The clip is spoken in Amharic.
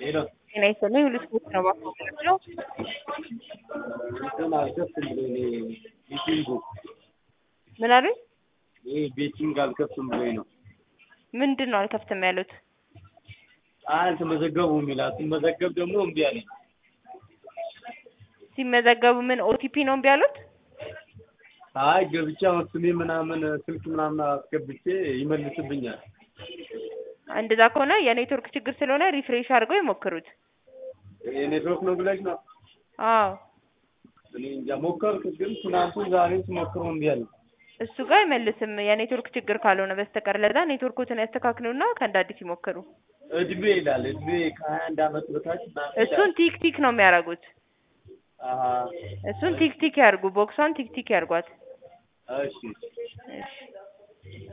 ሄሎ ጤና ይስጥልኝ ሁሉ ስፖርት ነው እባክዎ የምንለው እንትን አልከፍትም ብሎኝ ነው ቤቲንጉ ምን አሉኝ ይሄ ቤቲንግ አልከፍትም ብሎኝ ነው ምንድን ነው አልከፍትም ያሉት አልተመዘገቡም ይላል ስመዘገብ ደግሞ እምቢ አለኝ ሲመዘገቡ ምን ኦቲፒ ነው እምቢ ያሉት አይ ገብቼ አሁን ስሜ ምናምን ስልክ ምናምን አስገብቼ ይመልስብኛል እንደዛ ከሆነ የኔትወርክ ችግር ስለሆነ ሪፍሬሽ አድርገው ይሞክሩት የኔትወርክ ነው ብለሽ ነው አዎ እኔ እንጃ ሞከርኩት ግን ትናንቱን ዛሬም ስሞክረው እምቢ አለኝ እሱ ጋር አይመልስም የኔትወርክ ችግር ካልሆነ በስተቀር ለዛ ኔትወርኮትን ያስተካክሉና ከእንደ አዲስ ይሞክሩ እድሜ ይላል እድሜ ከሀያ አንድ አመት በታች ምናምን ይላል። እሱን ቲክ ቲክ ነው የሚያደርጉት አሀ እሱን ቲክ ቲክ ያርጉ ቦክሷን ቲክ ቲክ ያርጓት እሺ እሺ